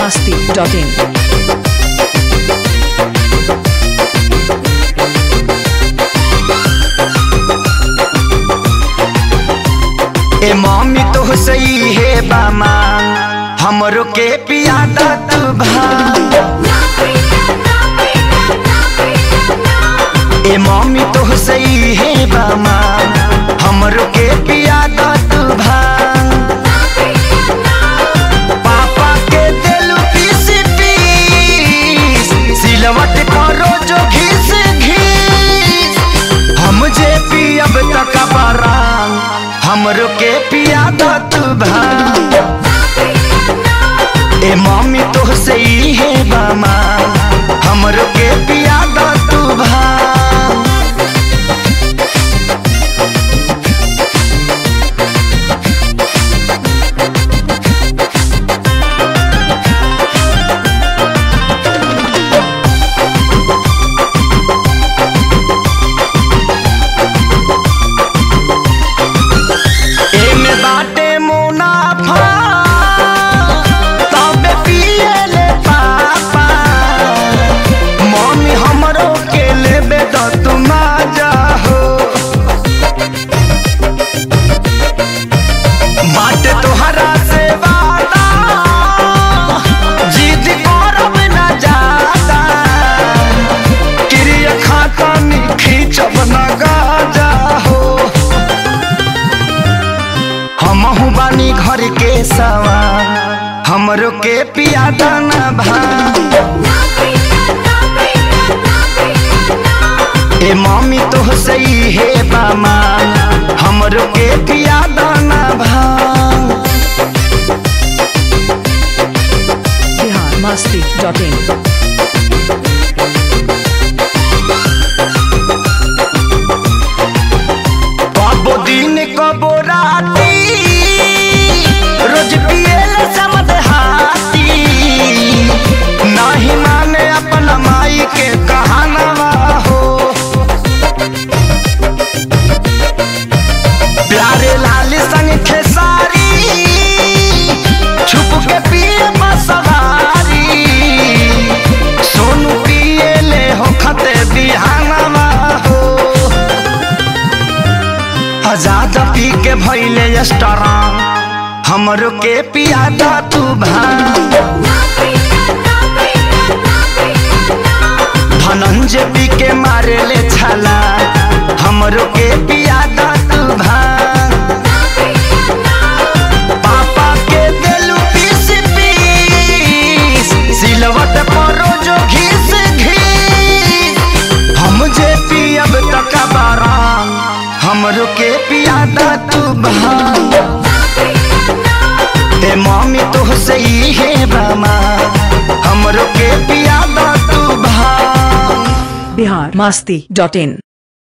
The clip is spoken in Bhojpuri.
masti.in. ए मम्मी तो सही है बामा हमरो के पियादा तू भा ए मम्मी तो सही है बामा हमरो के पियादा तू भा पापा के दिलु पीस पीस सिलवट करो जो घिस घिस हम जे पियब तक बरांग हमरो के पियादा तू भा ए मम्मी तो सही है बामा हमरो के पियादा तू भा एमे बाटे मुनाफा तबे पिएले पापा मम्मी हमरो के लेबे त तू मजा हो बाटे तोहरा से वादा जिद करब ना जादा क्रिया खाता नी खींचब ना गाजा हो हमहू बानी घर के सवा हमरो के पियादा ना भा ए मम्मी तो सही है बामा हमरो के पियादा ना भा Bihar masti.in. कबो दिन कबो राती रोज पिएले समद हाथी नहीं माने अपन माई के कहानवा हो प्यारे लाल संग खेसारी छुप के पिए बसवारी सोनू पिए ले हो खते बिहानवा हो आजाद पी के भैले स्ट्रांग हमरो के पियादा तू भा धनंजय पी के मारे ले छला हमरो के पियादा तू भा पापा के देलू पीस पीस सिलवट परो जो घिस घिस हम जे पियब तक बाराम हमरो के पियादा तू भा ए मम्मी तो सही है बामा हमरो के पियादा तू भा Bihar masti.in.